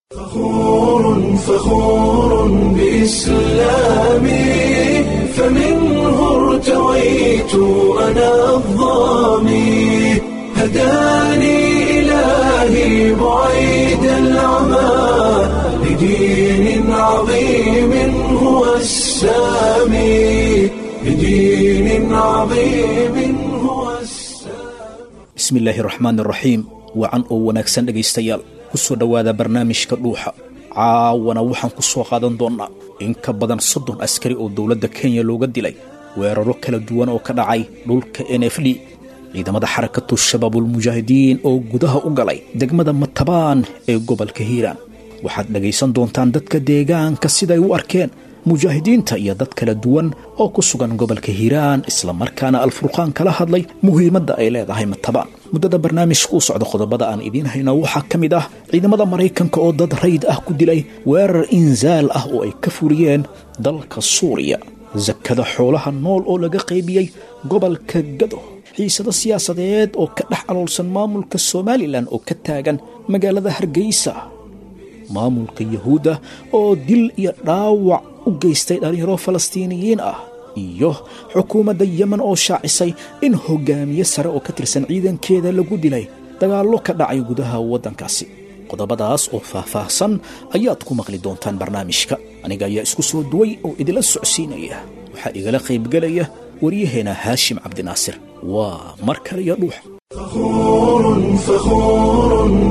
فخور فخور بإسلامي فمنه ارتويت أنا الظامي هداني إلهي بعيد العمى لدين عظيم هو السامي لدين عظيم هو السامي bismi illaahi raxmaan raxiim wacan oo wanaagsan dhegaystayaal ku soo dhowaada barnaamijka dhuuxa caawana waxaan ku soo qaadan doonnaa in ka badan soddon askari oo dowladda kenya looga dilay weeraro kala duwan oo ka dhacay dhulka n f d ciidamada xarakatu shabaabulmujaahidiin oo gudaha u galay degmada matabaan ee gobolka hiiraan waxaad dhegaysan doontaan dadka deegaanka siday u arkeen mujaahidiinta iyo dad kala duwan oo ku sugan gobolka hiiraan islamarkaana alfurqaan kala hadlay muhiimadda ay leedahay matabaan muddada barnaamijka u socda qodobada aan idiin hayno waxaa ka mid ah ciidamada maraykanka oo dad rayd ah ku dilay weerar insaal ah oo ay ka fuliyeen dalka suuriya sakada xoolaha nool oo laga qaybiyey gobolka gado xiisado siyaasadeed oo ka dhex aloolsan maamulka somalilan oo ka taagan magaalada hargeysa maamulka yahuudda oo dil iyo dhaawac u geystay dhallinyaro falastiiniyiin ah iyo xukuumadda yemen oo shaacisay in hogaamiye sare oo ka tirsan ciidankeeda lagu dilay dagaallo ka dhacay gudaha waddankaasi qodobadaas oo faahfaahsan ayaad ku maqli doontaan barnaamijka aniga ayaa isku soo duway oo idila socsiinaya waxaa igala qaybgelaya waryaheena haashim cabdinaasir waa mar kale iyo dhuux فخور فخور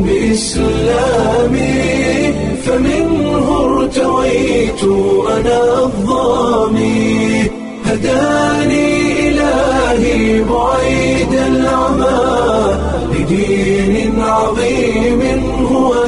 بإسلامي فمنه ارتويت أنا الظامي هداني إلهي بعيد العمى لدين عظيم هو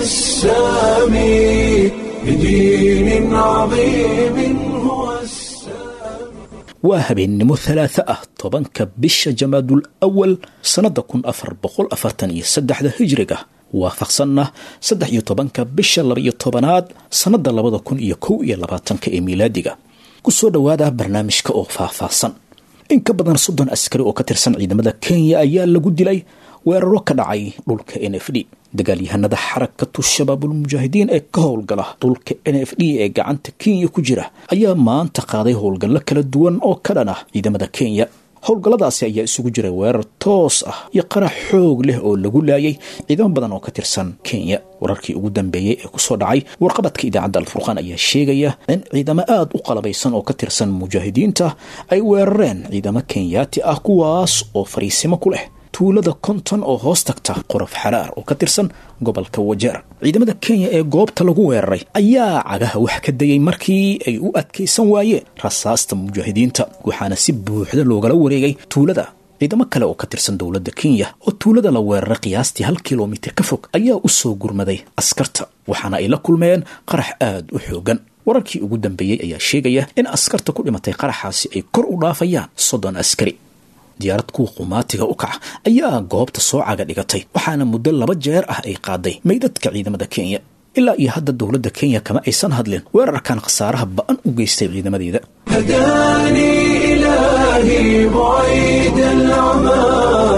السامي لدين عظيم هو السامي waa habeennimo halaata ah tobanka bisha jamaadul awal sannadda kun afar boqol afartan iyo saddexda hijriga waafaqsanna saddex iyo tobanka bisha labaiyo tobanaad sannadda labada kun iyo kow iyo labaatanka ee miilaadiga ku soo dhowaada barnaamijka oo faahfaahsan in ka badan soddon askari oo ka tirsan ciidamada kenya ayaa lagu dilay weeraro ka dhacay dhulka n f d dagaalyahanada xarakatu shabaabulmujaahidiin ee ka howlgala dhulka n f d ee gacanta kenya ku jira ayaa maanta qaaday howlgallo kala duwan oo ka dhan ah ciidamada kenya howlgalladaasi ayaa isugu jiray weerar toos ah iyo qarax xoog leh oo lagu laayay ciidamo badan oo ka tirsan kenya wararkii ugu dambeeyey ee kusoo dhacay warqabadka idaacadda alfurqaan ayaa sheegaya in ciidamo aada u qalabaysan oo ka tirsan mujaahidiinta ay weerareen ciidamo kenyaati ah kuwaas oo fariisimo ku leh tuulada konton oo hoos tagta qorof xaraar oo ka tirsan gobolka wajeer ciidamada kenya ee goobta lagu weeraray ayaa cagaha wax ka dayay markii ay u adkaysan waayeen rasaasta mujaahidiinta waxaana si buuxda loogala wareegay tuulada ciidamo kale oo ka tirsan dowladda kenya oo tuulada la weeraray qiyaastii hal kilomitir ka fog ayaa u soo gurmaday askarta waxaana ay la kulmeen qarax aada u xoogan wararkii ugu dambeeyey ayaa sheegaya in askarta ku dhimatay qaraxaasi ay kor u dhaafayaan soddon askari diyaarad kuwa qumaatiga u kaca ayaa goobta soo caga dhigatay waxaana muddo laba jeer ah ay qaaday meydadka ciidamada kenya ilaa iyo hadda dowladda kenya kama aysan hadlin weerarkan khasaaraha ba-an u geystay ciidamadeeda هداني إلهي بعيد العمى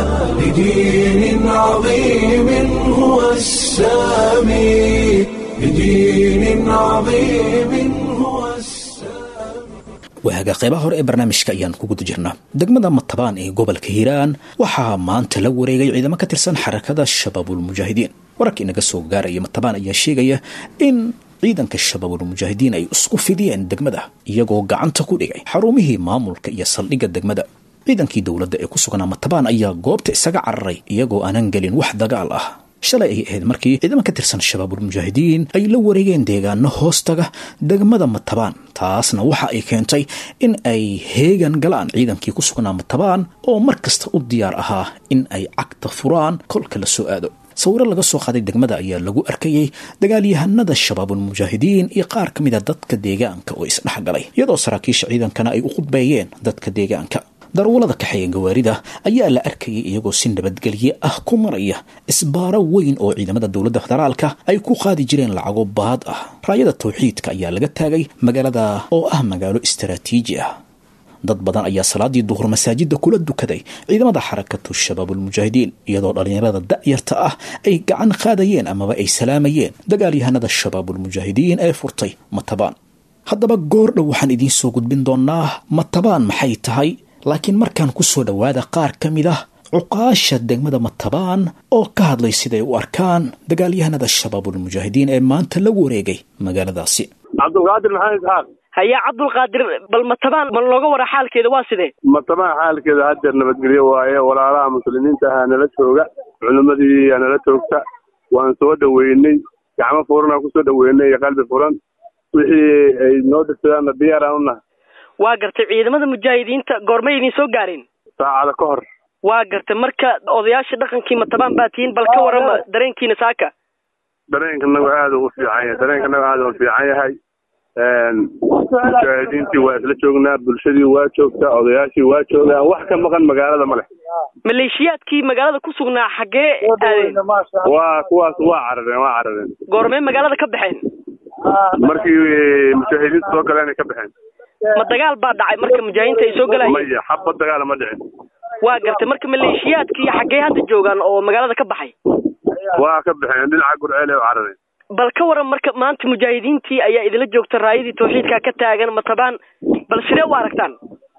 لدين عظيم هو السامي لدين عظيم هو السامي waaga qaybaha hore ee barnaamijka ayaan ku guda jirnaa degmada matabaan ee gobolka hiiraan waxaa maanta la wareegay ciidamo ka tirsan xarakada shabaabulmujaahidiin wararka inaga soo gaaraya matabaan ayaa sheegaya in ciidanka shabaabulmujaahidiin ay isku fidiyeen degmada iyagoo gacanta ku dhigay xarumihii maamulka iyo saldhigga degmada ciidankii dowladda ee ku sugnaa matabaan ayaa goobta isaga cararay iyagoo aanan gelin wax dagaal ah shalay ay ahayd markii ciidamo ka tirsan shabaabulmujaahidiin ay la wareegeen deegaano hoostaga degmada matabaan taasna waxa ay keentay in ay heegan galaan ciidankii ku sugnaa matabaan oo mar kasta u diyaar ahaa in ay cagta furaan kolka la soo aado sawiro laga soo qaaday degmada ayaa lagu arkayey dagaalyahanada shabaabulmujaahidiin iyo qaar ka mid a dadka deegaanka oo isdhexgalay iyadoo saraakiisha ciidankana ay u khudbeeyeen dadka deegaanka darwalada kaxeeya gawaarida ayaa la arkayay iyagoo si nabadgelye ah ku maraya isbaaro weyn oo ciidamada dowladda federaalka ay ku qaadi jireen lacago baad ah raayada tawxiidka ayaa laga taagay magaalada oo ah magaalo istaraatiiji ah dad badan ayaa salaadii duhur masaajida kula dukaday ciidamada xarakatu shabaabulmujaahidiin iyadoo dhallinyarada da'yarta ah ay gacan qaadayeen amaba ay salaamayeen dagaalyahanada shabaabulmujaahidiin ee furtay matabaan haddaba goor dhow waxaan idiin soo gudbin doonaa matabaan maxay tahay laakiin markaan ku soo dhowaada qaar ka mid ah cuqaasha degmada matabaan oo ka hadlay siday u arkaan dagaalyahanada shabaabulmujaahidiin ee maanta lagu wareegay magaaladaasi cabdulqaadir maxamed isxaaq haya cabdulqaadir bal matabaan ma looga wara xaalkeeda waa sidee matabaan xaalkeeda haddeer nabadgelyo waaye walaalaha muslimiinta ahaa nala jooga culimmadii aa nala joogta waan soo dhoweynay gacmo furanaa kusoo dhoweynay iyo qalbi furan wixii ay noo dirtadaanna diyaaraan u nahay waa gartay ciidamada mujaahidiinta goormay idin soo gaareen saacada ka hor waa gartay marka odayaasha dhaqankii matabaan baa tihiin bal ka warama dareenkiina saaka dareenkanagu aada u fiican yahay dareenkanagu aada u fiican yahay mujaahidiintii waa isla joognaa bulshadii waa joogtaa odayaashii waa joogaan wax ka maqan magaalada ma leh maleeshiyaadkii magaalada ku sugnaa xaggee aadeen waa kuwaas waa carareen waa carareen goormee magaalada ka baxeen markii mujaahidiinta soo galeen ay ka baxeen ma dagaal baa dhacay marka mujaahidiinta ay soo galayeen maya xabad dagaala ma dhicin waa gartay marka maleeshiyaadkii xaggee hadda joogaan oo magaalada ka baxay waa ka baxeen dhinaca gurceel ay u carareen bal ka waran marka maanta mujaahidiintii ayaa idinla joogta raayadii tawxiidka ka taagan matabaan bal sidee u aragtaan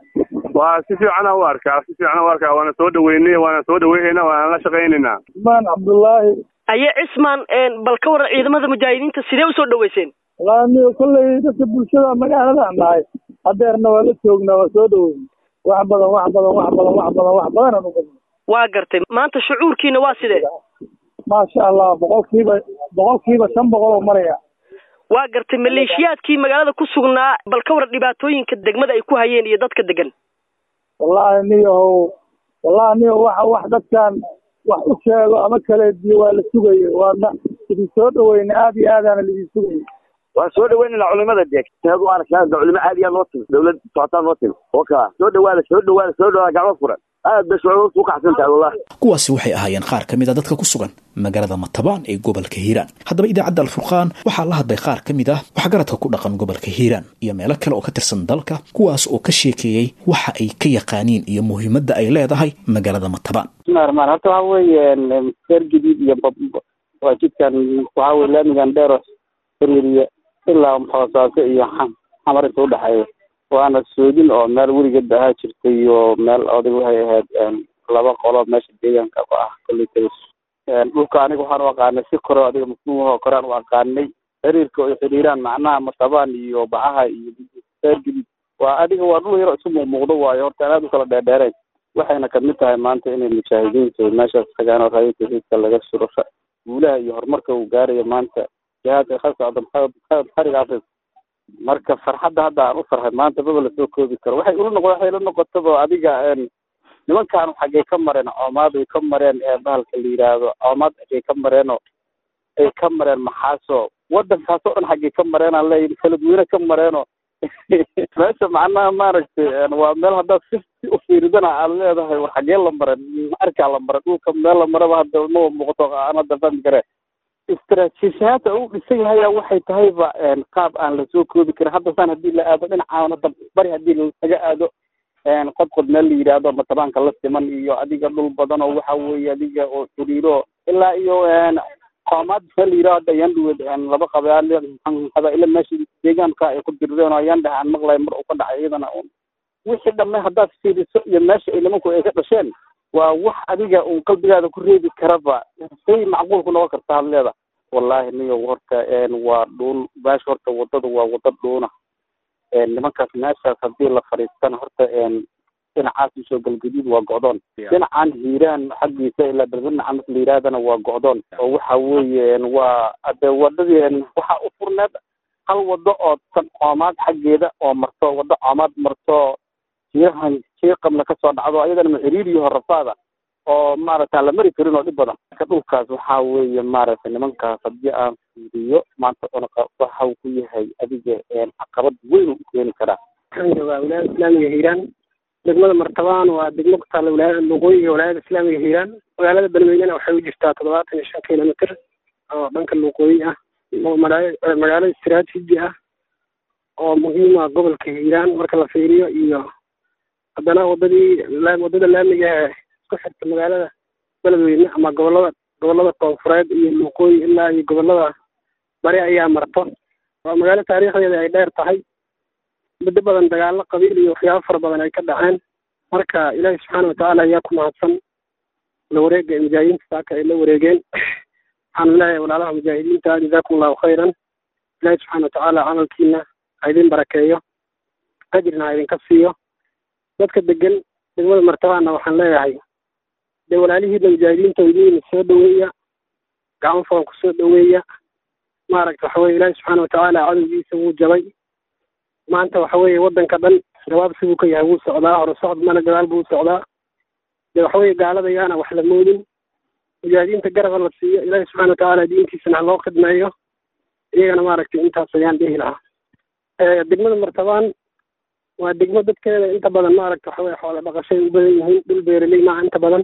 waa si fiicana u arkaa si fiicana u arkaa waana soo dhaweynay waana soo dhaweynayna waana la shaqaynaynaa cismaan cabdullaahi aye cismaan bal ka waran ciidamada mujaahidiinta sidee usoo dhaweyseen wallaahi aniga kolley dadka bulshada magaaladaan nahay hadeerna waa la joognaa waa soo dhaweyn wax badan wax badan wax badan wax badan wax badan aan u qabno waa gartay maanta shucuurkiina waa sidee maasha allah boqolkiiba boqolkiiba shan boqol oo maraya waa gartay maleeshiyaadkii magaalada ku sugnaa bal ka waran dhibaatooyinka degmada ay ku hayeen iyo dadka degan wallaahi niyahow wallahi niyahow waxa wax dadkan wax u sheego ama kale diyo waa la sugayay waana idin soo dhaweyna aada iyo aadaana laidin sugayay waan soo dhaweynayna culimada deeg seed u aragtaa culimo aad yaa noo timi dawlad socotaa noo timi oo kaa soo dhawaada soo dhawaada soo dhawaada gacmo furan aad bay shucuurtu u kacsan tahay wallahi kuwaasi waxay ahaayeen qaar ka mid a dadka ku sugan magaalada matabaan ee gobolka hiiraan haddaba idaacadda alfurqaan waxaa la hadlay qaar ka mid ah waxgaradka ku dhaqan gobolka hiiraan iyo meelo kale oo ka tirsan dalka kuwaas oo ka sheekeeyey waxa ay ka yaqaaniin iyo muhiimadda ay leedahay magaalada matabaan bismillahi raxmaan horta waxa weeye reer jadiid iyo waa jidkan waxa weye laamigan dheero xiriiriya ilaa hoosaaso iyo xamar inta udhexeeya waana soodin oo meel weligeed ahaa jirtay iyo meel oday waxay ahayd laba qolo meesha deegaanka ku ah kolleyta dhulka aniga waxaan u aqaanay si kore adiga mafhuumahoo korean u aqaanay xiriirka ay xiriiraan macnaha matabaan iyo bacaha iyo reer jadiid waa adiga waa dhul yaro isu muuqmuuqdo waayo horta aan aad u kala dheerdheerayn waxayna kamid tahay maanta inay mujaahidiintu meeshaas tagaan oo raaya tawxiidka laga suro guulaha iyo horumarka uu gaarayo maanta jihaadka ka socda xariga afrika marka farxadda hadda aan u farxay maanta maba lasoo koobi karo waxay ula noqo waxay la noqotaba adiga nimankan xaggay ka mareen coomaad ay ka mareen bahalka la yidhaahdo coomaad xaggay ka mareenoo ay ka mareen maxaaso waddankaas oo dhan xaggay ka mareenaan leeyahy kaladweyne ka mareenoo meesha macnaha maaragtay waa meel haddaad si si u fiiridana aad leedahay war xaggee la maren arkaa la maren dhulka meel la maraba hadda maba muuqato aan hadda fahmi kare istaraatiijiyaadta uu dhisan yahay waxay tahayba qaab aan lasoo koobi karin hadda saan haddii la aado dhinacaan hadda bari haddii laga aado qodqod meel la yidhaahdo matabaanka la siman iyo adiga dhul badan oo waxa weeye adiga oo xiriiro ilaa iyo qoomaad meel la yidhahdo hadda ayaan dhuweed laba qabaale qabaa'ile meesha deegaanka ay ku dirireen oo ayaan dhaha aan maqlay mar uu ka dhacay iyadana wixii dhamme haddaad fiiriso iyo meesha ay nimanku ay ka dhasheen waa wax adiga uun qalbigaada ku reebi karaba say macquul ku noqon karta had leeda wallahi niyo horta waa dhuun meesha horta wadada waa wada dhuuna nimankaas meeshaas haddii la fadhiistana horta dhinacaas usoo galgaduud waa go'doon dhinacan hiiraan xaggiisa ilaa berbednaca marka la yidhahdana waa go'doon oo waxa weeye waa ade wadadii waxaa u furneed hal wado oo san coomaad xaggeeda oo marto wado coomaad marto jiirahan jiiqabna kasoo dhacdo ayadana maxiriiriyo horafaada oo maaragta aan la mari karin oo dhib badan marka dhulkaas waxaa weeye maaragtay nimankaas haddii aan fiiriyo maanta cunuqa waxa uu ku yahay adiga caqabad weyn u keeni karaa waa wilaayada islaamiga hiiraan degmada martabaan waa degmo ku taalla wilaayada luuqooyiga wilaayada islaamiga hiiraan magaalada beledweynena waxay u jirtaa toddobaatan iyo shan kilomitr oo dhanka luuqooyi ah magaalo istiraatiiji ah oo muhiim ah gobolka hiiraan marka la fiiriyo iyo haddana wadadii wadada laamiga ee isku xirta magaalada beledweyne ama gobolada gobolada koonfureed iyo luuqooyi ilaa iyo gobolada bari ayaa marto waa magaalo taariikhdeeda ay dheer tahay muddo badan dagaalo qabiil iyo waxyaabo fara badan ay ka dhaceen marka ilaahi subxaana watacaala ayaa ku mahadsan la wareega ee mujaahidiinta saaka ay la wareegeen waxaanu leeyahay walaalaha mujaahidiinta jazaakum allahu khayran ilaahi subxaana watacaala camalkiina ha idin barakeeyo ajrina ha idinka siiyo dadka degan degmada martabaana waxaan leeyahay dee walaalihiina mujaahidiinta idiin soo dhaweeya gacmo furan kusoo dhaweeya maaragta waxa weye ilaahi subxaana watacaala cadowgiisa wuu jabay maanta waxa weeye waddanka dhan jawaab siduu ka yahay wuu socdaa hore socod mana gadaal buu socdaa dee waxa weye gaalada yaana wax la moodin mujaahidiinta garaba la siiyo ilaahi subxana watacaala diintiisana ha loo khidmeeyo iyagana maaragtay intaas ayaan dhihi lahaa degmada martabaan waa degmo dadkeeda inta badan maaragta waxa weye xoola dhaqashay u badan yihiin dhul beeraley maaha inta badan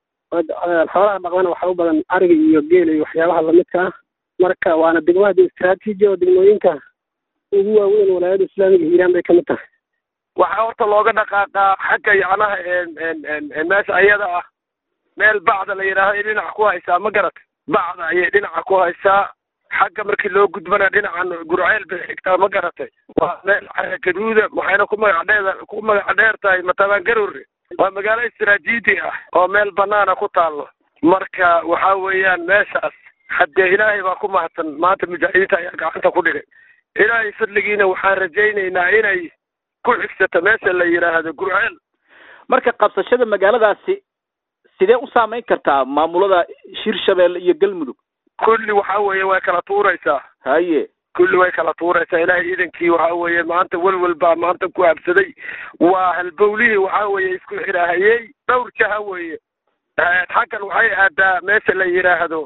xoolaha dhaqdana waxaa u badan ariga iyo geela iyo waxyaabaha lamidka ah marka waana degmo hadda istraatiiji oo degmooyinka ugu waaweyn walaayada islaamiga hiiraan bay kamid tahay waxaa horta looga dhaqaaqaa xagga yacnaha meesha ayada ah meel bacda la yidhaahdo ay dhinaca ku haysaa ma garat bacda ayay dhinaca ku haysaa xagga markii loo gudbana dhinacan gurceel bay xigtaa ma garatay waa meel cara gaduuda waxayna ku magac dheeda ku magac dheer tahay matabaan garowre waa magaalo istaraatiiji ah oo meel banaana ku taallo marka waxa weeyaan meeshaas haddee ilaahay baa ku mahadsan maanta mujaahidiinta ayaa gacanta ku dhigay ilaahay fadligiina waxaan rajaynaynaa inay ku xigsato meesha la yidhaahdo gurceel marka qabsashada magaaladaasi sidee u saameyn kartaa maamulada hirshabelle iyo galmudug kulli waxa weeye way kala tuuraysaa haye kulli way kala tuuraysaa ilaahay iidankii waxa weeye maanta welwel baa maanta ku habsaday waa halbowlihii waxa weeye isku xiraahayey dhowr jaha weeye xaggan waxay aadaa meesha la yidhaahdo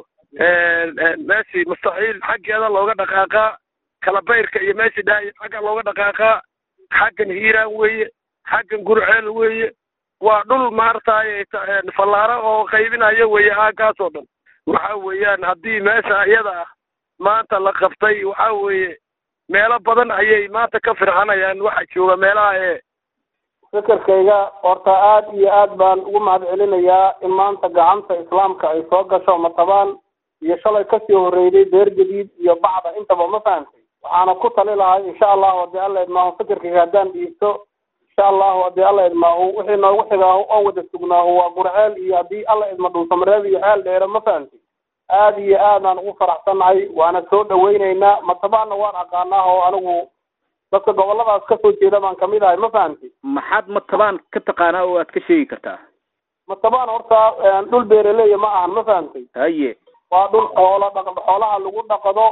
meeshii mustaxiil xaggeeda looga dhaqaaqaa kalabayrka iyo meeshii dhahay xagga looga dhaqaaqaa xaggan hiiraan weeye xaggan gurceel weeye waa dhul maartaay fallaaro oo qaybinayo weeye aagaas oo dhan waxa weeyaan haddii meesha iyada ah maanta la qabtay waxa weeye meelo badan ayay maanta ka firxanayaan waxa jooga meelaha ee fikirkayga horta aad iyo aad baan ugu mahad celinayaa in maanta gacanta islaamka ay soo gasho matabaan iyo shalay kasii horreeyday beer jadiid iyo bacda intaba ma fahantay waxaana ku tali lahay insha allahu haddii alla idmaahu fikirkayga haddaan dhiibto insha allahu haddii alla idmaahu wixii noogu xigaa oo wada sugnaahu waa gurceel iyo haddii alla idma dhuusamareeb iyo ceel dheere ma fahantay aad iyo aadaan ugu faraxsannahay waana soo dhawaynaynaa matabaanna waan aqaanaa oo anigu dadka goboladaas kasoo jeeda baan kamid ahay ma fahantay maxaad matabaan ka taqaanaa oo aad ka sheegi kartaa matabaan horta dhul beeraleya ma ahan ma fahantay haye waa dhul xoolo dhaq xoolaha lagu dhaqdo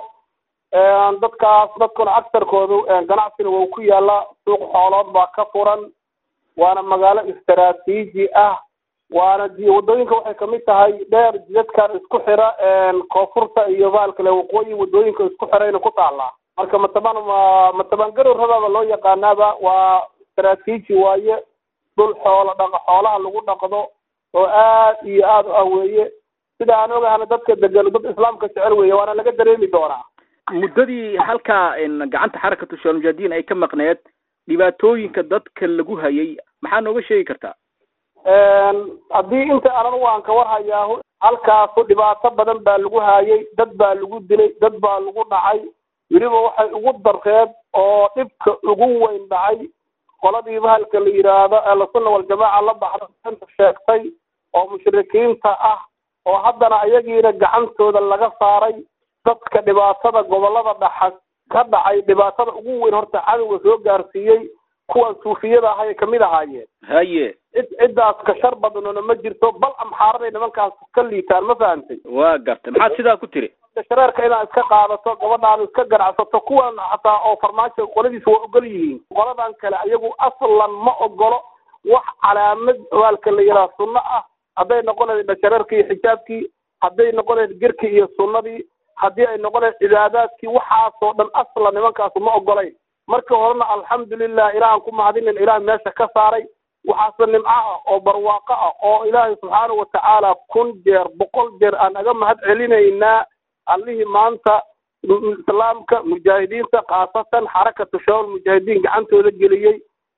dadkaas dadkuna agsarkoodu ganacsina waa ku yaala suuq xoolood baa ka furan waana magaalo istaraatiiji ah waana wadooyinka waxay kamid tahay dheer jidadkan isku xira koonfurta iyo baalkale waqooyi wadooyinka isku xirayna ku taallaa marka mataban mataban garowradaaba loo yaqaanaaba waa istaraatiiji waaye dhul xoolo dhaq xoolaha lagu dhaqdo oo aad iyo aad u ah weeye sida aan ogahana dadka degan dad islaamka jecel weeye waana laga dareemi doonaa muddadii halkaa gacanta xarakatu shaalmujahidiin ay ka maqneed dhibaatooyinka dadka lagu hayay maxaa nooga sheegi kartaa haddii inta anan waan ka warhayaahu halkaasu dhibaato badan baa lagu haayay dad baa lagu dilay dad baa lagu dhacay weliba waxay ugu darreed oo dhibka ugu weyn dhacay qoladii bahalka la yidhaahdo ahlusunna waljamaaca la baxda sheegtay oo mushrikiinta ah oo haddana ayagiina gacantooda laga saaray dadka dhibaatada gobolada dhaxa ka dhacay dhibaatada ugu weyn horta cadowga soo gaarsiiyey kuwan suufiyada ahay kamid ahaayeen haye cid ciddaas ka shar badanona ma jirto bal amxaaraday nimankaas ka liitaan ma fahantay waa gartay maxaad sidaa ku tiri shareerka inaad iska qaadato gabadhaada iska ganacsato kuwan xataa oo farmaajo qoladiisa waa ogol yihiin qoladan kale ayagu aslan ma ogolo wax calaamad waalka la yidhaha sunno ah hadday noqon lahayd dhashareerkii iyo xijaabkii hadday noqon lahayd gerkii iyo sunnadii haddii ay noqon lahayd cibaadaadkii waxaasoo dhan aslan nimankaasu ma ogolayn markii horena alxamdulilah ilaahan ku mahadinin ilaah meesha ka saaray waxaase nimco ah oo barwaaqo ah oo ilaahay subxaana watacaala kun jeer boqol jeer aan aga mahad celinaynaa allihii maanta islaamka mujaahidiinta khaasatan xarakatu shawal mujaahidiin gacantooda geliyey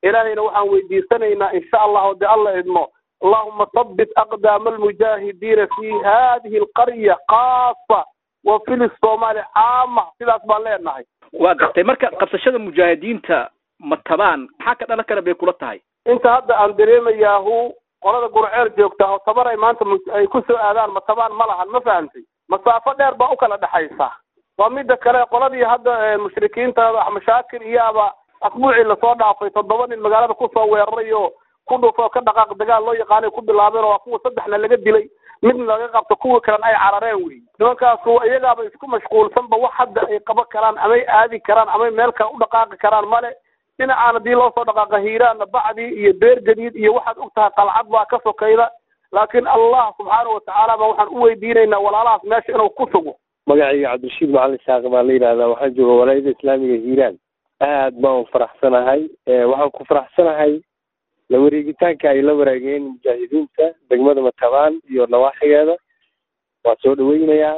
ilaahayna waxaan weydiisanaynaa insha allahu de alla idmo allahuma habbit aqdaama almujaahidiina fi hadihi alqarya khaasa wa filis soomaali caama sidaas baan leenahay waa gartay marka qabsashada mujaahidiinta matabaan maxaa ka dhalan kara bay kula tahay inta hadda aan dareemayaahu qolada gurceel joogta oo tabar ay maanta ay ku soo aadaan matabaan ma lahan ma fahamtay masaafo dheer baa u kala dhexaysa waa mida kale qoladii hadda mushrikiinta axmed shaakir iyo aba asbuucii lasoo dhaafay toddoba nin magaalada kusoo weeraray oo ku dhufo ka dhaqaaq dagaal loo yaqaanay ku bilaabeen oo waa kuwa saddexna laga dilay midna laga qabto kuwii kalena ay carareen wey nimankaasu iyagaaba isku mashquulsanba wax hadda ay qaban karaan amay aadi karaan amay meel kale u dhaqaaqi karaan male dhinacaan haddii loo soo dhaqaaqa hiiraanna bacdii iyo beer gadiid iyo waxaad og tahay qalcad baa ka sokayda laakiin allah subxaanahu watacaala baa waxaan u weydiinaynaa walaalahaas meesha inuu ku sugo magacayga cabdirashiid macalin shaaq baa la yidhahdaa waxaan jooga walaayada islaamiga hiiraan aad baan u faraxsanahay waxaan ku faraxsanahay la wareegitaanka ay la waraageen mujaahidiinta degmada matabaan iyo nawaaxigeeda waa soo dhaweynayaa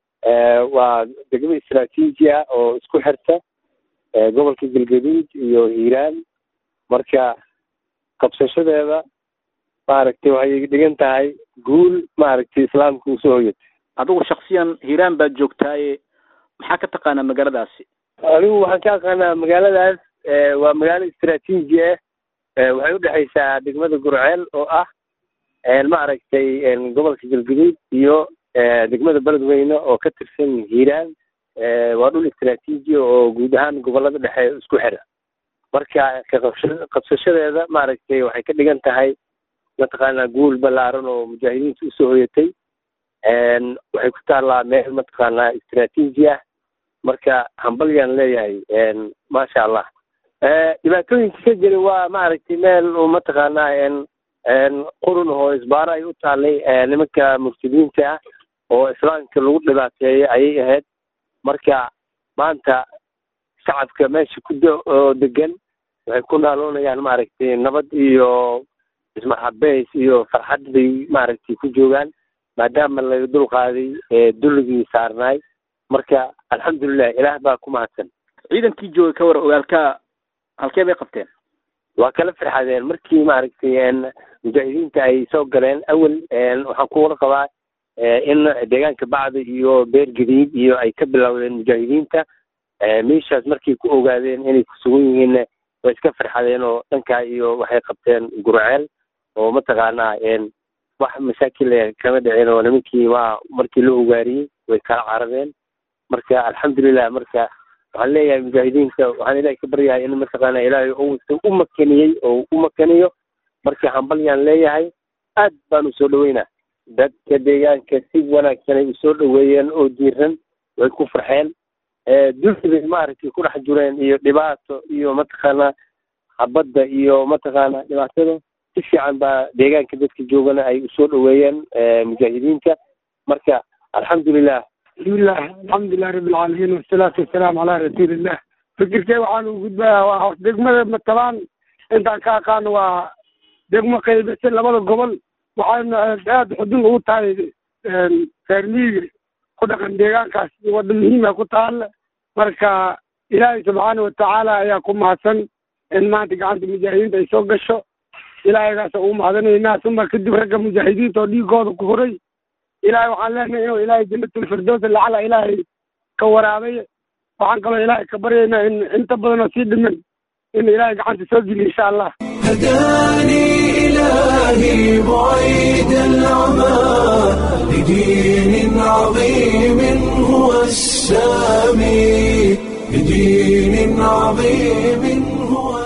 waa degmo istraatiiji ah oo isku xirta gobolka galgaduud iyo hiiraan marka qabsashadeeda maaragtay waxay dhigan tahay guul maaragtay islaamka usoo hoyatay adigu shaksiyan hiiraan baad joogtaaye maxaa ka taqaanaa magaaladaasi anigu waxaan ka aqaanaa magaaladaas waa magaalo istraatiiji ah waxay udhexaysaa degmada gurceel oo ah maaragtay gobolka galgaduud iyo degmada beledweyne oo ka tirsan hiiraan waa dhul istraatiiji oo guud ahaan gobolada dhexe isku xira marka kaqabsha qabsashadeeda maaragtay waxay ka dhigan tahay mataqaanaa guul ballaaran oo mujaahidiinta usoo hoyatay waxay ku taallaa meel mataqaanaa istraatiiji ah marka hambalyaan leeyahay maasha allah dhibaatooyinka ka jira waa maaragtay meel oo mataqaanaa qurun oo isbaaro ay u taallay nimanka murtadiinta ah oo islaamka lagu dhibaateeyo ayay ahayd marka maanta shacabka meesha ku oo degan waxay ku naaloonayaan maaragtay nabad iyo ismaxabeys iyo farxad bay maaragtay ku joogaan maadaama laga dul qaaday dulligii saarnaay marka alxamdulilah ilaah baa ku mahadsan ciidankii joogay ka war ogaalka halkee bay qabteen waa kala farxadeen markii maaragtay mujaahidiinta ay soo galeen awel waxaan kuwala qabaa in deegaanka bacda iyo beer gadiid iyo ay ka bilowdeen mujaahidiinta meeshaas markay ku ogaadeen inay kusugan yihiin way iska farxadeen oo dhankaa iyo waxay qabteen gurceel oo mataqaanaa wax masaakil kama dhicin oo nimankii waa markii la ogaariyey way kala carareen marka alxamdulilah marka waxaan leeyahay mujaahidiinta waxaan ilahay ka baryahay in mataqaana ilaahay uusan u makaniyey oo u makaniyo marka hambalyaan leeyahay aad baan usoo dhaweynaa dadka deegaanka si wanaagsan ay usoo dhaweeyeen oo diiran way ku farxeen dulki bay maaragtay ku dhex jureen iyo dhibaato iyo mataqaana habadda iyo mataqaana dhibaatada si fiican baa deegaanka dadka joogana ay usoo dhaweeyeen mujaahidiinta marka alxamdulilah bismillaah alxamdulilah rabbi alcaalamiin wasalaatu wasalaamu calaa rasuulillah fikirkee waxaan u gudbayaa waa degmada matabaan intaan ka aqaano waa degmo qaybisa labada gobol waxayna aada xudun ugu tahay reer miyiga ku dhaqan deegaankaas wadda muhiima ku taalla marka ilaahay subxaana watacaala ayaa ku mahadsan in maanta gacanta mujaahidiinta ay soo gasho ilaahaygaasa ugu mahadanaynaa uma kadib ragga mujaahidiinta oo dhiigooda ku huray ilaahay waxaan leenahay inuu ilaahay janatulfirdowsa lacala ilaahay ka waraabay waxaan kaloo ilaahay ka baryaynaa in inta badan oo sii dhiman in ilaahay gacanta soo geliyo insha allah هداني إلهي بعيد العمى لدين عظيم هو السامي لدين عظيم هو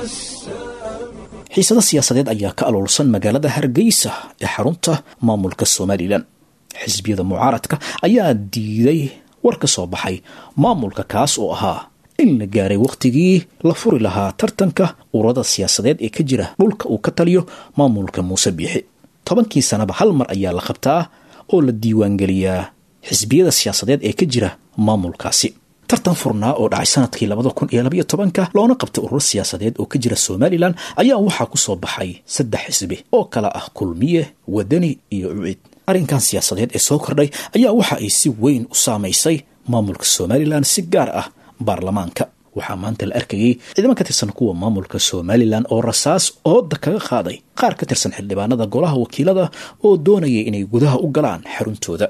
xiisado siyaasadeed ayaa ka aloolsan magaalada hargeysa ee xarunta maamulka somalilan xisbiyada mucaaradka ayaa diiday war ka soo baxay maamulka kaas oo ahaa in la gaaray wakhtigii la furi lahaa tartanka ururada siyaasadeed ee ka jira dhulka uu ka taliyo maamulka muuse biixi tobankii sanaba hal mar ayaa la qabtaa oo la diiwaangeliyaa xisbiyada siyaasadeed ee ka jira maamulkaasi tartan furnaa oo dhacay sanadkii labada kun iyo labaiyo tobanka loona qabtay ururo siyaasadeed oo ka jira somalilan ayaa waxaa ku soo baxay saddex xisbi oo kala ah kulmiye wadani iyo ucid arrinkan siyaasadeed ee soo kordhay ayaa waxa ay si weyn u saamaysay maamulka somalilan si gaar ah baarlamaanka waxaa maanta la arkayey ciidamo ka tirsan kuwa maamulka somalilan oo rasaas ooda kaga qaaday qaar ka tirsan xildhibaanada golaha wakiilada oo doonayay inay gudaha u galaan xaruntooda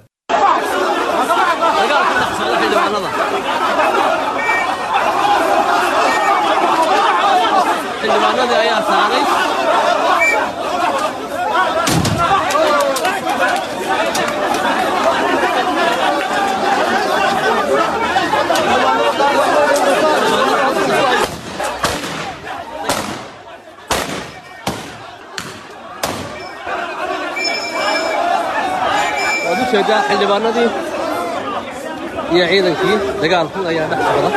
xildhibaanadii ayaa saaray waad u jeedaa xildhibaanadii iyo ciidankii dagaalku ayaa dhex socda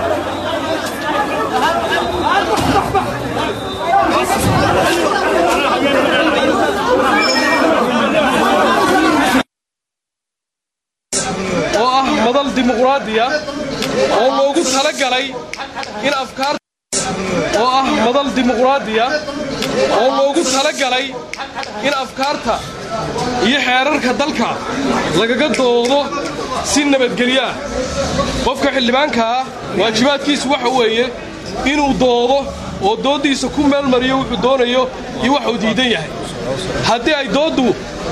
oo ah madal dimuqraadiya oo loogu talagalay in afkaar oo ah madal dimuqraadiya oo loogu talagalay in afkaarta iyo xeerarka dalka lagaga doodo si nabadgelyo ah qofka xildhibaanka ah waajibaadkiisu waxa weeye inuu doodo oo dooddiisa ku meelmariyo wuxuu doonayo iyo waxuu diidan yahay haddii ay dooddu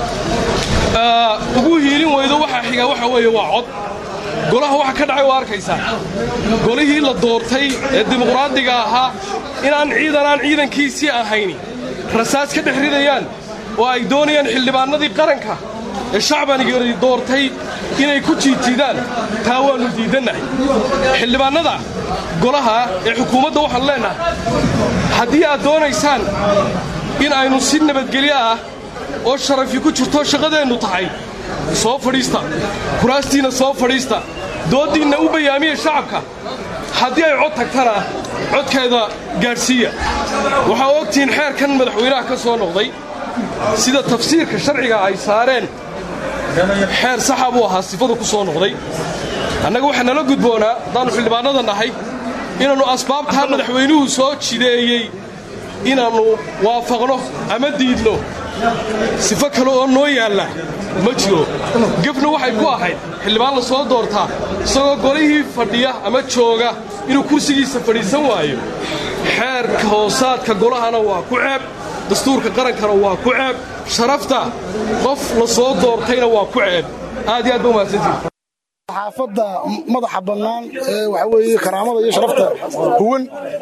ugu hiilin weydo waxaa xiga waxa weeye waa cod golaha waxa ka dhacay waa arkaysaa golihii la doortay ee dimuqraadiga ahaa inaan ciidanaan ciidankiisii ahayni rasaas ka dhex ridayaan oo ay doonayaan xildhibaanadii qaranka ee shacbanigii doortay inay ku jiitidaan taa waannu diidannahay xildhibaannada golaha ee xukuumadda waxaan leennahay haddii aad doonaysaan in aynu si nabadgelyo ah oo sharafi ku jirto shaqadeennu tahay soo fadhiista kuraastiinna soo fadhiista dooddiinna u bayaamiya shacabka haddii ay cod tagtana codkeeda gaadhsiiya waxaa ogtihiin xeerkan madaxweynaha ka soo noqday sida tafsiirka sharciga ay saareen xeer saxa buu ahaa sifada ku soo noqday annaga waxaa nala gudboonaa haddaannu xildhibaannada nahay inaannu asbaabtaa madaxweynuhu soo jideeyey inaannu waafaqno ama diidno sifo kale oo noo yaalla ma jiro gefna waxay ku ahayd xildhibaan la soo doortaa isagoo golihii fadhiya ama jooga inuu kursigiisa fadhiisan waayo xeerka hoosaadka golahana waa ku ceeb dastuurka qarankana waa ku ceeb sharafta qof la soo doortayna waa ku ceeb aad iyo aad ba umahadsantihin saxaafadda madaxa bannaan ee waxa weeye karaamada iyo sharafta huwan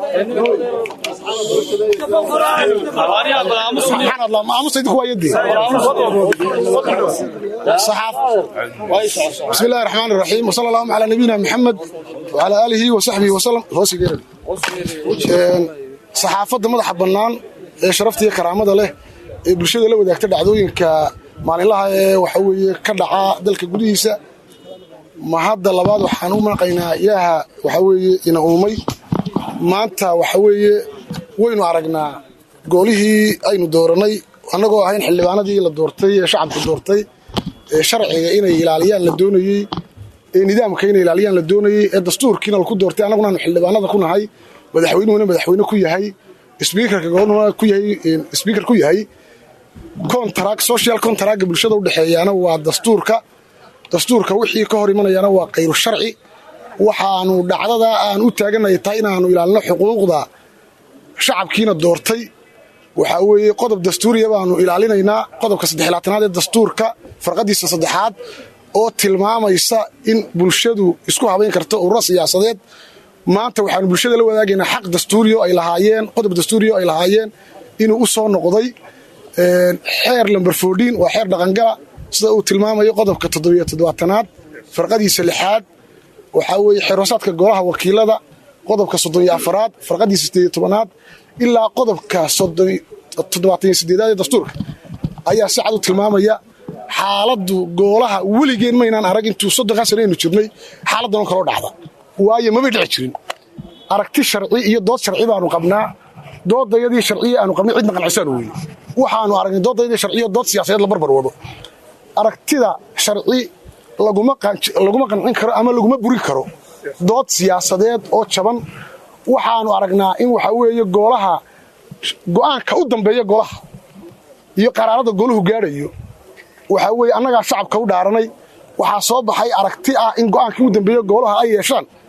بسم الله الرحمن الرحيم وصلى الله على نبينا محمد وعلى آله وصحبه وسلم saxaafadda madaxa bannaan ee sharafta iyo karaamada leh ee bulshada la wadaagta dhacdooyinka maalinlaha ee waxa weeye ka dhaca dalka gudihiisa ma hadda labaad waxaan u manaqaynaa ilaaha waxa weeye ina uumay maanta waxa weeye waynu aragnaa goolihii aynu dooranay annagoo ahayn xildhibaanadii la doortay ee shacabku doortay ee sharciga inay ilaaliyaan la doonayey ee nidaamka inay ilaaliyaan la doonayey ee dastuurkiina laku doortay annaguna aanu xildhibaanada ku nahay madaxweynuhuna madaxweyne ku yahay sbiikarka gobolnuna ku yahay sbiikar ku yahay contract social contractga bulshada udhexeeyaana waa dastuurka dastuurka wixii ka hor imanayaana waa kayru sharci waxaanu dhacdada aan u taaganay tahay inaanu ilaalino xuquuqda shacabkiina doortay waxaa weeye qodob dastuuriya baanu ilaalinaynaa qodobka saddexlaatanaad ee dastuurka farqadiisa saddexaad oo tilmaamaysa in bulshadu isku habayn karto ururo siyaasadeed maanta waxaanu bulshada la wadaagaynaa xaq dastuuriyo ay lahaayeen qodob dastuuriyo ay lahaayeen inuu u soo noqday xeer lamber foodiin waa xeer dhaqangala sida uu tilmaamayo qodobka toddobiyo toddobaatanaad farqadiisa lixaad waxaa weeye xeeroosaadka golaha wakiilada qodobka soddoniyo afaraad farqadiisa sideediyo tobanaad ilaa qodobka toddobaataniyo sideedaad ee dastuurka ayaa si cad u tilmaamaya xaaladdu goolaha weligeen maynaan arag intuu soddonkaa sano aynu jirnay xaaladdan oo kaloo dhacda waayo mabay dhici jirin aragti sharci iyo dood sharci baanu qabnaa doodayadii sharciya aanu qabnay cidna qancisaan weye waxaanu aragnay doodayadii sharciyo dood siyaasadeed la barbar wado aragtida sharci laguma qancin karo ama laguma burin karo dood siyaasadeed oo jaban waxaanu aragnaa in waxa weeye goolaha go'aanka u dambeeya golaha iyo qaraarada gooluhu gaadhayo waxaa weeye annagaa shacabka u dhaaranay waxaa soo baxay aragti ah in go'aankii u dambeeya goolaha ay yeeshaan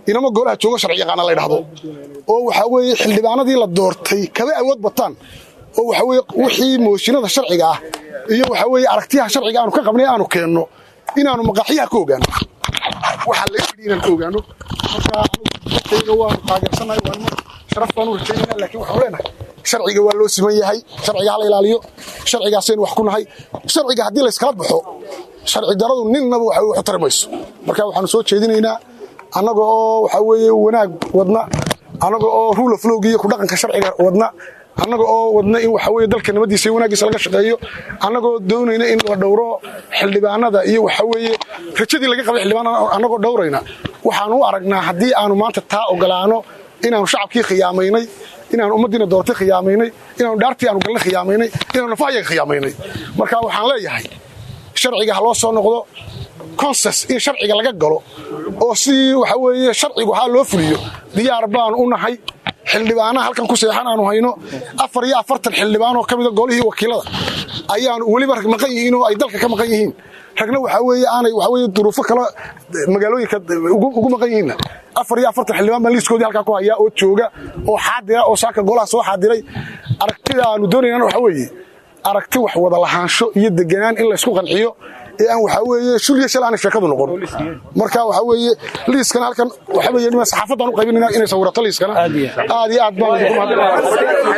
inama golaha joogo sharci yaqaana la ydhahdo oo waxaa weeye xildhibaanadii la doortay kaba awood bataan oo waxaa weye wixii mooshinada sharciga ah iyo waxaa weeye aragtiyaha sharciga aanu ka qabnay aanu keenno inaanu maqaaxyaha ka ogaano waxaa laga fidhi inaan ka ogaano marka anigu waanu taageersannahay waanma sharaf baanu rajaynayna laakiin waxaanu leenahay sharciga waa loo siman yahay sharciga hala ilaaliyo sharcigaasaynu wax ku nahay sharciga haddii layskala baxo sharci daradu ninnaba waxa waxu tari mayso marka waxaanu soo jeedinaynaa annaga oo waxaa weeye wanaag wadna annaga oo rule of lowga iyo ku dhaqanka sharciga wadna annaga oo wadna in waxa weye dalka nabadiisa iyo wanaagiisa laga shaqeeyo annagoo doonayna in la dhowro xildhibaanada iyo waxa weeye rajadii laga qabay xildhibaanada annagoo dhowrayna waxaanu u aragnaa haddii aanu maanta taa ogolaano inaanu shacabkii khiyaamaynay inaanu ummaddiina doortay khiyaamaynay inaanu dhaartii aanu galnay khiyaamaynay inaanu nafahayaga khiyaamaynay marka waxaan leeyahay sharciga ha loo soo noqdo consens in sharciga laga galo oo si waxa weeye sharcigu haa loo fuliyo diyaar baanu u nahay xildhibaanaha halkan ku seexan aanu hayno afar iyo afartan xildhibaan oo ka mida golihii wakiilada ayaanu weliba rag maqan yihiin oo ay dalka ka maqan yihiin ragna waxaa weeye aanay waxaa weeye duruufo kale magaalooyinka ugu maqan yihiinna afar iyo afartan xildhibaan baan liiskoodii halkaa ku hayaa oo jooga oo xaadira oo saaka golaha soo xaadiray aragtida aanu doonaynana waxaa weeye aragti wax wada lahaansho iyo deganaan in laysku qanciyo ee aan waxaa weeye shulya shal aanay sheekadu noqon marka waxaa weeye liiskana halkan waxaa weeye nima saxaafaddaan u qaybinayna inay sawirato liiskana aad iyo aad baan idinku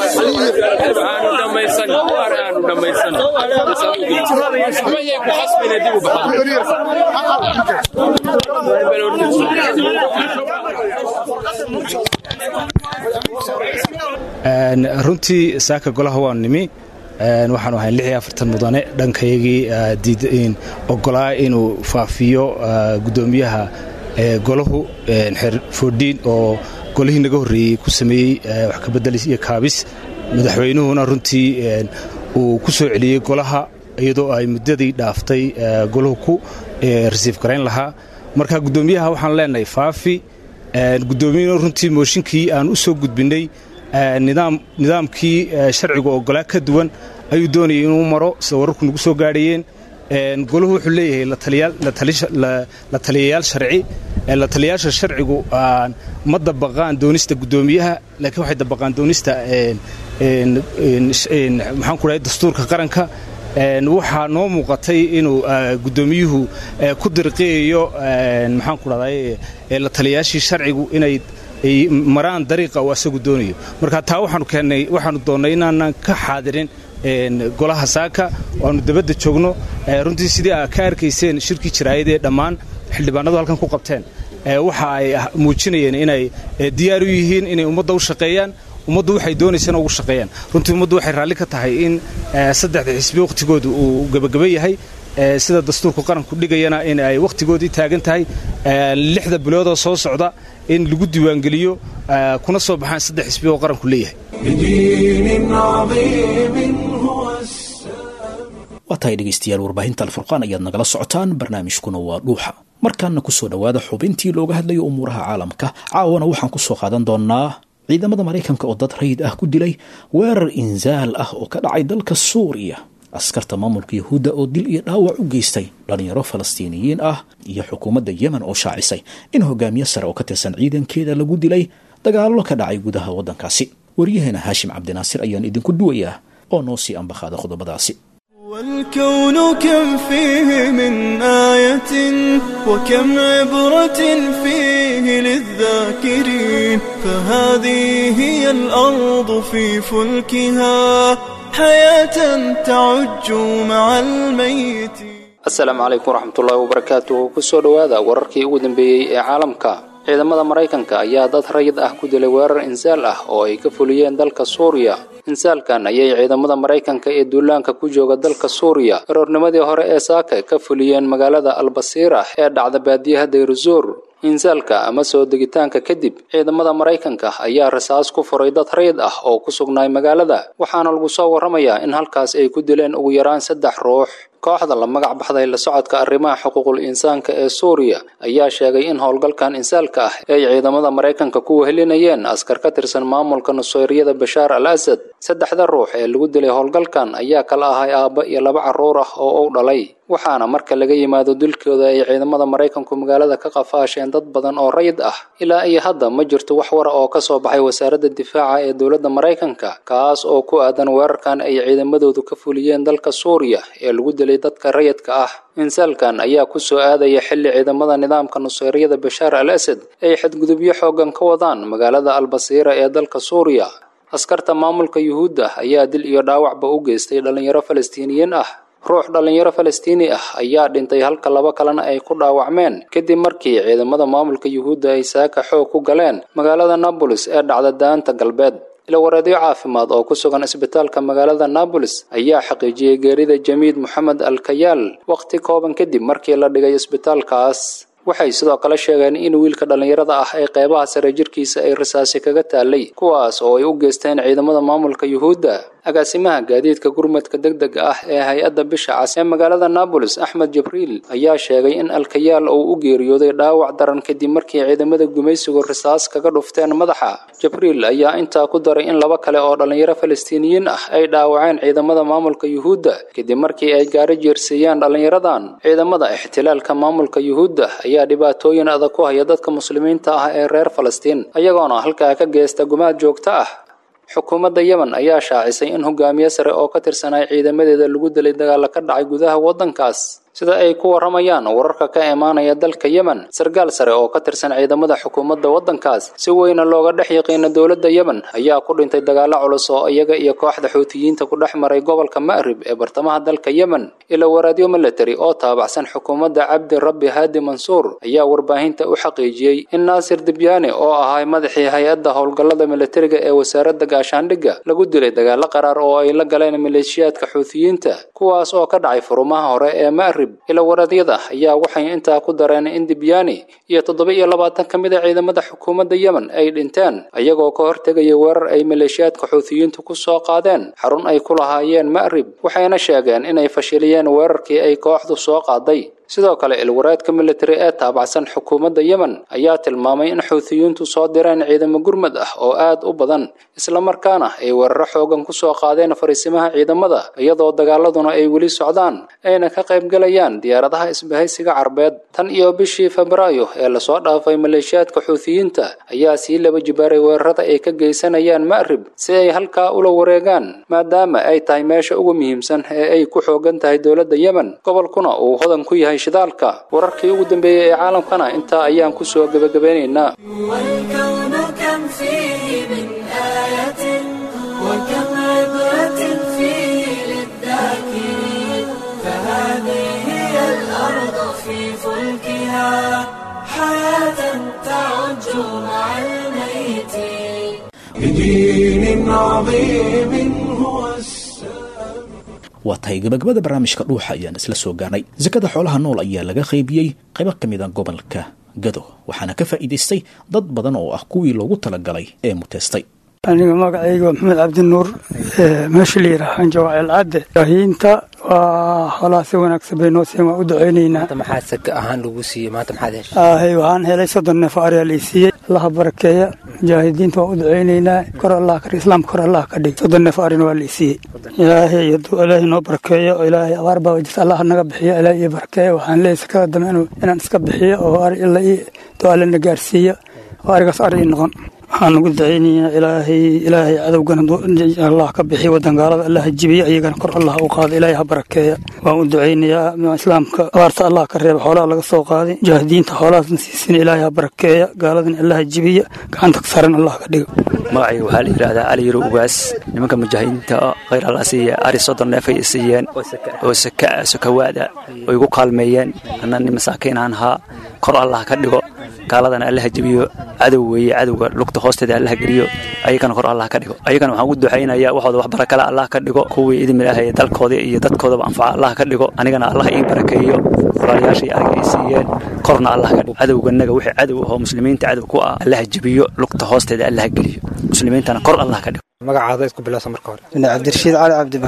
runtii saaka golaha waan nimi waxaanu ahay lix iyo afartan mudane dhankayagii ogolaa inuu faafiyo gudoomiyaha golahu xeer foodhiin oo golihii naga horreeyey ku sameeyey wax kabedelis iyo kaabis madaxweynuhuna runtii uu ku soo celiyey golaha iyadoo ay muddadii dhaaftay golahu ku rasiif garayn lahaa marka gudoomiyaha waxaan leenahay faafi gudoomiyuhuna runtii mooshinkii aan u soo gudbinnay nidaamkii sharcigu ogolaa ka duwan ayuu doonayay inuu maro sida wararku nagu soo gaadhayeen golahu wuxuu leeyahay la taliyayaal sharci la taliyayaasha sharcigu ma dabaqaan doonista gudoomiyaha laakiin waxay dabaqaan doonista maxaan ku dhahay dastuurka qaranka waxaa noo muuqatay inuu gudoomiyuhu ku dirqiyayo maxaan ku dhahday la taliyayaashii sharcigu inay ay maraan dariiqa uu asagu doonayo marka taa waxaanu keennay waxaanu doonnay inaanan ka xaadirin golaha saaka oo aanu dabadda joogno runtii sidii aa ka arkayseen shirkii jiraayad ee dhammaan xildhibaanadu halkan ku qabteen waxa ay muujinayeen inay diyaar u yihiin inay ummadda u shaqeeyaan ummaddu waxay doonaysana ugu shaqeeyaan runtii ummaddu waxay raalli ka tahay in saddexda xisbi wakhtigoodu uu gebageba yahay sida dastuurku qaranku dhigayana in ay wakhtigoodii taagan tahay lixda biloodoo soo socda in lagu diiwaangeliyo kuna soo baxaan saddex xisbi oo qaranku leeyahay waa tahay dhegaystayaal warbaahinta alfurqaan ayaad nagala socotaan barnaamijkuna waa dhuuxa markaana kusoo dhowaada xubintii looga hadlayo umuuraha caalamka caawana waxaan kusoo qaadan doonaa ciidamada maraykanka oo dad rayid ah ku dilay weerar insaal ah oo ka dhacay dalka suuriya askarta maamulka yahuudda oo dil iyo dhaawac u geystay dhalinyaro falastiiniyiin ah iyo xukuumadda yemen oo shaacisay in hogaamiye sare oo ka tirsan ciidankeeda lagu dilay dagaallo ka dhacay gudaha waddankaasi waryaheena haashim cabdinaasir ayaan idinku duwayaa oo noo sii ambaqaada qodobadaasi والكون كم فيه من آية وكم عبرة فيه للذاكرين فهذه هي الأرض في فلكها حياة تعج مع الميت asalaamu calaykum waraxmatullaahi wabarakaatuhu kusoo dhowaada wararkii ugu dambeeyey ee caalamka ciidamada maraykanka ayaa dad rayid ah ku dilay weerar insaal ah oo ay ka fuliyeen dalka suuriya insaalkan ayay ciidamada maraykanka ee duulaanka ku jooga dalka suuriya aroornimadii hore ee saaka ka fuliyeen magaalada albasiira ee dhacda baadiyaha dayruzuur insaalka ama soo degitaanka kadib ciidamada maraykanka ayaa rasaas ku furay dad rayid ah oo ku sugnaay magaalada waxaana lagu soo warramayaa in halkaas ay ku dileen ugu yaraan saddex ruux kooxda la magac baxday la socodka arrimaha xuquuqul insaanka ee suuriya ayaa sheegay in howlgalkan insaalka ah ay ciidamada maraykanka ku wehelinayeen askar ka tirsan maamulka nuseyriyada bashaar al asad saddexda ruux ee lagu dilay howlgalkan ayaa kala ahay aabba iyo laba carruur ah oo uu dhalay waxaana marka laga yimaado dilkooda ay ciidamada maraykanku magaalada ka qafaasheen dad badan oo rayid ah ilaa iyo hadda ma jirto wax wara oo ka soo baxay wasaaradda difaaca ee dowladda maraykanka kaas oo ku aadan weerarkan ay ciidamadoodu ka fuliyeen dalka suuriya ee lagu dilay dadka rayidka ah insaalkan ayaa ku soo aadaya xilli ciidamada nidaamka nuseyriyada bashaar al asad ay xadgudubyo xooggan ka wadaan magaalada albasiira ee dalka suuriya askarta maamulka yuhuudda ayaa dil iyo dhaawacba u geystay dhallinyaro falastiiniyiin ah ruux dhallinyaro falastiini ah ayaa dhintay halka laba kalena ay ku dhaawacmeen kadib markii ciidamada maamulka yuhuudda ay saaka xoog ku galeen magaalada nabolis ee dhacda daanta galbeed ilawareedyo caafimaad oo ku sugan isbitaalka magaalada nabolis ayaa xaqiijiyey geerida jamiid moxamed al kayaal wakhti kooban kadib markii la dhigay isbitaalkaas waxay sidoo kale sheegeen in wiilka dhallinyarada ah ee qeybaha sare jirkiisa ay rasaasi kaga taalay kuwaas oo ay u geysteen ciidamada maamulka yuhuudda agaasimaha gaadiidka gurmadka degdega ah ee hay-adda bisha cas ee magaalada nabolis axmed jibriil ayaa sheegay in alkayaal uu u geeriyooday dhaawac daran kadib markii ciidamada gumaysigu risaas kaga dhufteen madaxa jibriil ayaa intaa ku daray in laba kale oo dhallinyaro falastiiniyiin ah ay dhaawaceen ciidamada maamulka yuhuudda kadib markii ay gaari jeersiiyeen dhallinyaradan ciidamada ixtilaalka maamulka yuhuudda ayaa dhibaatooyin adag ku haya dadka muslimiinta ah ee reer falastiin ayagoona halkaa ka geysta gumaad joogto ah xukuumadda yemen ayaa shaacisay in hogaamiye sare oo ka tirsanay ciidamadeeda lagu dilay dagaalla ka dhacay gudaha waddankaas sida ay ku warramayaan wararka ka imaanaya dalka yemen sarkaal sare oo ka tirsan ciidamada xukuumadda waddankaas si weyna looga dhex yaqiina dowladda yemen ayaa ku dhintay dagaallo culus oo iyaga iyo kooxda xuutiyiinta ku dhex maray gobolka ma'rib ee bartamaha dalka yemen ila waraadyo military oo taabacsan xukuumadda cabdi rabbi haadi mansuur ayaa warbaahinta u xaqiijiyey in naasir dibyaani oo ahay madaxii hay-adda howlgallada militariga ee wasaaradda gaashaandhigga lagu dilay dagaallo qaraar oo ay la galeen maleeshiyaadka xuutiyiinta kuwaas oo ka dhacay furumaha hore ee ma'rib ilawaradyada ayaa waxay intaa ku dareen in dibyaani iyo toddoba iyo labaatan ka mid a ciidamada xukuumadda yemen ay dhinteen ayagoo ka hortegaya weerar ay maleeshiyaadka xuutiyiintu ku soo qaadeen xarun ay ku lahaayeen ma'rib waxayna sheegeen inay fashiliyeen weerarkii ay kooxdu soo qaaday sidoo kale ilwaraadka military ee taabacsan xukuumadda yemen ayaa tilmaamay in xuutiyiintu soo direen ciidamo gurmad ah oo aad u badan islamarkaana ay weeraro xoogan ku soo qaadeen fariisimaha ciidamada iyadoo dagaaladuna ay weli socdaan ayna ka qaybgalayaan diyaaradaha isbahaysiga carbeed tan iyo bishii febraayo ee lasoo dhaafay maleeshiyaadka xuutiyiinta ayaa sii laba jibaaray weerarada ay ka geysanayaan ma'rib si ay halkaa ula wareegaan maadaama ay tahay meesha ugu muhiimsan ee ay ku xoogan tahay dowladda yemen gobolkuna uu hodan ku yahay shidaalka wararkii ugu dambeeyey ee caalamkana intaa ayaan ku soo gebagabeynaynaa والكون كم فيه من آية وكم عبرة فيه للذاكرين فهذه هي الأرض في فلكها حياة تعج مع الميتين بدين عظيم هو waa tahay gabagabada barnaamijka dhuuxa ayaan isla soo gaarnay sakada xoolaha nool ayaa laga qaybiyey qaybo ka mid a gobolka gado waxaana ka faa'iidaystay dad badan oo ah kuwii loogu talagalay ee muteystay aniga magacayga waa maxamed cabdinuur meesha la yidhaaha jawaacil cadde baahiinta waa xoolaha si wanaagsan bay noo siin waan u ducaynaynaa maxaa saka ahaan lagu siiyey maanta maxaad heshay ahay waxaan helay soddon neef ariyaa lay siiyey allaha barakeeya mujaahidiinta waan u ducaynaynaa kor allah ka dhig islaamka kor allah ka dhig soddon neef arina waa lay siiyey ilaahay hadduu ilaahay noo barakeeyo oo ilaahay abaar baa jirta allah naga bixiyo ilaahay ii barakeeya waxaan leeyahay sakada dambe inuu inaan iska bixiyo oo ari ila ii du'aalena gaarsiiyo oo arigaas ari ii noqon waxaan ugu dacaynayaa ilaahay ilaahay cadowgana allah ka bixiyo wadangaalada allah jibiyo iyagana kor allah u qaado ilaahay ha barakeeya waan u ducaynayaa islaamka abaarta allah ka reeba xoolaha laga soo qaaday mujaahidiinta xoolahaasna siisina ilaahay ha barakeeya gaaladana allah jibiya gacanta ka saran allah ka dhigo magacayga waxaa la yidhaahdaa cali yaro ugaas nimanka mujaahidiinta khayr alla siiya ari soddon neef ay siiyeen oo saka sakawaada oo igu kaalmeeyeen anna nin masaakiin aan ahaa kor allah ka dhigo gaaladana allaha jebiyo cadow weeye cadowga lugta hoosteeda allaha geliyo ayagana kor allah ka dhigo ayagana waxaan ugu duxaynayaa waxooda wax barakale allah ka dhigo kuwii idin ilaahay dalkooda iyo dadkoodaba anfaca allah ka dhigo anigana allah ii barakeeyo walaalayaashii ariga ay siiyeen korna allah ka dhigo cadowganaga wixii cadow ahoo muslimiinta cadow ku ah allaha jebiyo lugta hoosteeda allaha geliyo muslimiintana kor allah ka dhigo magacaada isku bilowsa marka hore cabdirashiid cali cabdibar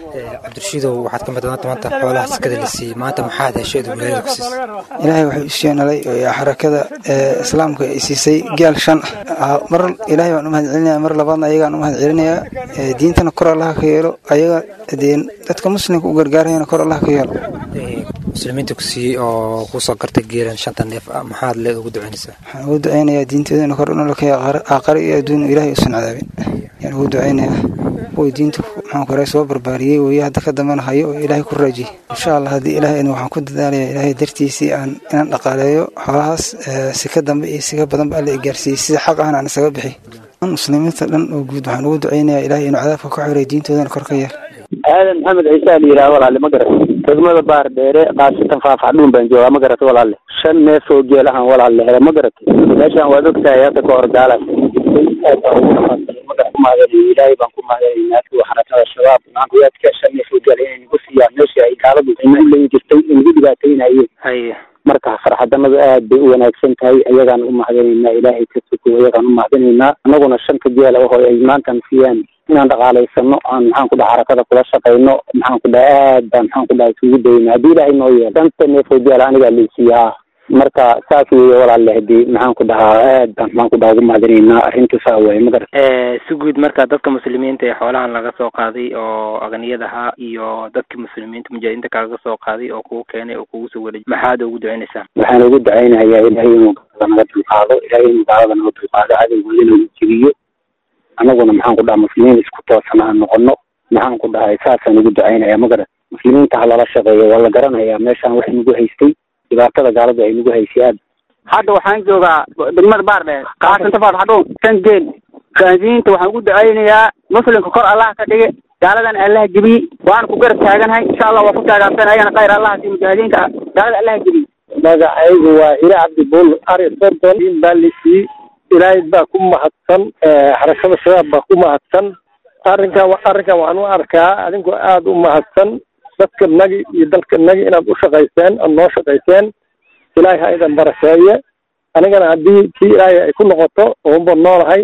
cabdirashiidow waxaad ka madanaanta maanta xoolaha sakada la siiyey maanta maxaad heshay aad wilaayada ku siisay ilaahay wuxuu isheenalay xarakada islaamka ay siisay gaal shan ah mar ilaahay baan u mahad celinaya mar labaadna ayagaan u mahad celinayaa diintana kor allaha ka yeelo ayaga dee dadka muslimka u gargaarayana kor allaha ka yeelo muslimiinta ku siiyey oo kusoo gartay geelan shanta neef ah maxaad leed ugu ducaynaysaa waxaan ugu ducaynayaa diinteedana kor unolakaya aaqare iyo adduun ilaahay usan cadaabin ayaan ugu ducaynayaa way diinta maxaan ku soo barbaariyey weye hadda ka dambana hayo oo ilaahay ku raajiyey insha allah haddii ilaahay waxaan ku dadaalayaa ilaahay dartiisii aan inaan dhaqaaleeyo xoolahaas si ka dambe iyo si ka badanba alla i gaarsiiyey sida xaq ahna aan isaga bixi muslimiinta dhan oo guud waxaan ugu ducaynayaa ilaahay inuu cadaabka ka xoreeyo diintoodana kor ka yeel aadan maxamed ciise a la yidhaha walaale ma garata degmada baar dheere qaasatan faafaxdhuun baan joogaa ma garata walaale shan neef oo geel ahaan walaale hele ma garata meeshaan waad ogtahay hadda ka hor gaalaas aad baan ugu magan ku mahadanayo ilaahay baan ku mahadanaynaa kuwa xarakada shabaab maankuyaadka shan neef oo geel inay nagu siiyaan meeshii ay gaaladu ina u leyn jirtay inagu dhibaataynayeen haye marka farxadanadu aad bay u wanaagsan tahay ayagaan u mahadanaynaa ilaahay ka suko ayagaan u mahadanaynaa annaguna shanta geela oo ay maantan siiyaan inaan dhaqaalaysano aan maxaan ku dhaha xarakada kula shaqayno maxaan ku dhaha aad baan maxaan ku dhaha isugu dayna haddii ilaahay noo yeelo shanta neef oo geela anigaa leysiiyaa marka saas weeye walaale hadii maxaan ku dhahaa aad baan maxaan ku dhaha ugu mahadanaynaa arrinta saa waaye ma garat si guud marka dadka muslimiinta ee xoolahan laga soo qaaday oo aganiyadaha iyo dadkii muslimiinta mujaahidiinta kalaga soo qaaday oo kugu keenay oo kugu soo wareejiyay maxaad ugu ducaynaysaa waxaan ugu ducaynayaa ilaahay inuu gaalada naga dulqaado ilaahay inuu gaalada naga dulqaado cadowgooda inuu jibiyo annaguna maxaan ku dhaha muslimiin isku toosan aan noqono maxaan ku dhahay saasaan ugu ducaynaya ma garat muslimiinta ha lala shaqeeyo waa la garanayaa meeshaan wax nagu haystay dhibaatada gaaladu ay nagu haysay aad hadda waxaan joogaa degmada baardheer qaasanta faadxadhuun shan geel gaansiyiinta waxaan ugu ducaynayaa muslimka kor allah ka dhige gaaladan allaha jebiye waana ku garab taaganahay insha allah waa ku taagaabsan ayagana khayr allaha si mujaahidiinta gaalada allaha jebiye magacaygu waa hire cabdibuul ari sordon baa lisiiyey ilaahay baa ku mahadsan xarakada shabaab baa ku mahadsan arrinkan arrinkan waxaan u arkaa adinkoo aada u mahadsan dadka nagi iyo dalka nagi inaad u shaqayseen aad noo shaqayseen ilaahay ha idan barakeeye anigana haddii kii ilaahay ay ku noqoto oonba noolahay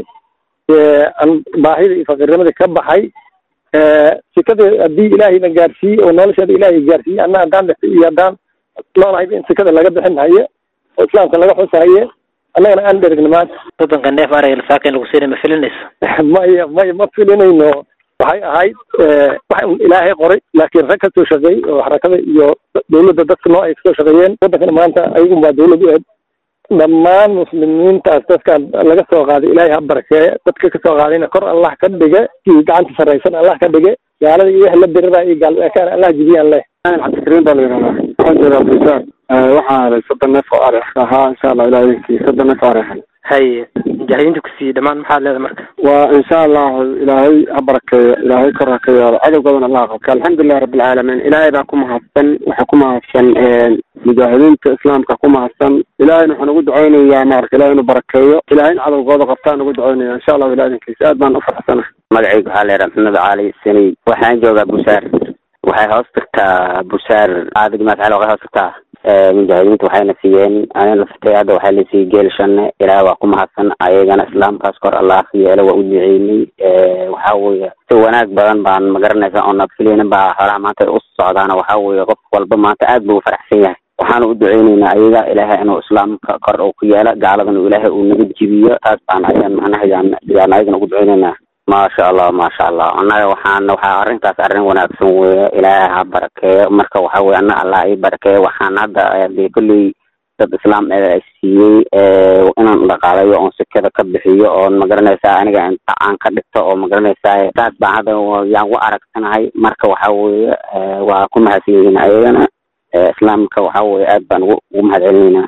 aan baahida iyo faqiirnimadii ka baxay sikada haddii ilaahayna gaarsiiyey oo nolosheeda ilaahay gaarsiiyey anna haddaan dhexay iyo haddaan noolahay in sikada laga bixin haye oo islaamka laga xusahaye annagana aan dherigna maanta soddonka neef arayga lasaaka in lagu siinay ma filinayso maya maya ma filinayno waxay ahayd wax un ilaahay qoray laakiin rag kasoo shaqeeyey oo xarakada iyo dawladda dadka noo ay kasoo shaqeeyeen waddankana maanta ayagun baa dawlad u eed dhammaan muslimiintaas dadkan laga soo qaaday ilaahay ha barakeeye dadka kasoo qaadayna kor allah ka dhige kii gacanta sarraysan allah ka dhige gaalada iyo wix la dirira iyo gaalbeekaan allah jibiyaan leh cabdikariim baa la yidhahdaa waxaan joogaa buisaan waxaan helay soddon neef oo ari ahaa insha allah ilaah idinkii soddon neef oo ari helay haye mujaahidiinta ku siiyey dhammaan maxaad leedahay marka waa insha allahu ilaahay ha barakeeyo ilaahay kor ha ka yeelo cadowgoodana allah qabka alxamdulilah rabbilcaalamiin ilaahay baa ku mahadsan waxaa ku mahadsan mujaahidiinta islaamka ku mahadsan ilaahayna waxaan ugu ducaynayaa maarka ilahay inuu barakeeyo ilahay in cadowgooda qabtaan ugu ducaynaya insha allahu ilah idinkiisa aad baan u faraxsanahay magacaygu waxaa leedaha maxamed cali sani waxaan joogaa busaar waxay hoos tagtaa busaar aadig maasxal waxay hoos tagtaa mujaahidiinta waxayna siiyeen anina laftay hadda waxaa la siiyey geel shanne ilaah waa ku mahadsan ayagana islaamkaas kor allah yeelo waa u duceynay waxaa weeye si wanaag badan baan magaranaysa oo nabfilina baa xoolaha maanta u socdaana waxaa weeye qof walba maanta aad buu u faraxsan yahay waxaana u duceyneynaa ayaga ilaahay inuu islaamka kor uu ku yeelo gaaladan ilaahay uu naga jibiyo taas baan ayaan macnaha yaan yaan ayagana ugu duceyneynaa maasha allah maasha allah annaga waxaan waxaa arrintaas arrin wanaagsan weeye ilaahay ha barakeeyo marka waxa weye anna allah ii barakeeyo waxaan hadda dee kolley dad islaam ee siiyey inaan dhaqaalayo oon sekada ka bixiyo oon magaranaysaa aniga inta aan ka dhigto oo magaranaysaa taas baan hadda yaan u aragsanahay marka waxa weeye waa ku mahadsan yihiin ayagana islaamka waxa weeye aad baan ugu ugu mahad celinaynaa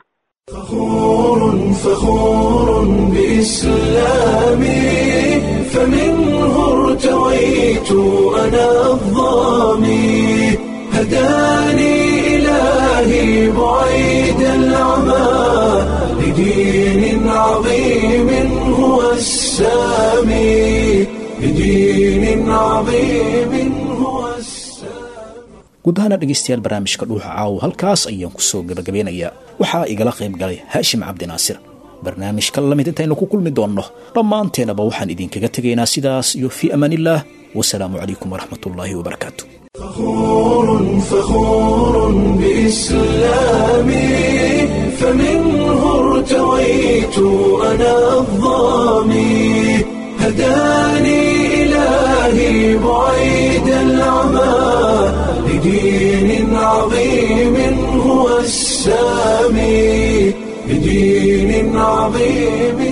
فخور بإسلامي فمنه ارتويت أنا الظامي هداني إلهي بعيد العمى لدين عظيم هو السامي لدين عظيم هو guud ahaana dhegaystayaal barnaamijka dhuuxa caawo halkaas ayaan ku soo gebagabeynayaa waxaa igala qayb galay haashim cabdinaasir barnaamijka lamid intaynu ku kulmi doonno dhammaanteenaba waxaan idinkaga tegaynaa sidaas iyo fii amaanillaah wasalaamu calaykum waraxmatullaahi wabarakaatu فخور فخور بإسلامي فمنه ارتويت أنا الظامي هداني إلهي بعيد العمى لدين عظيم هو السامي لدين عظيم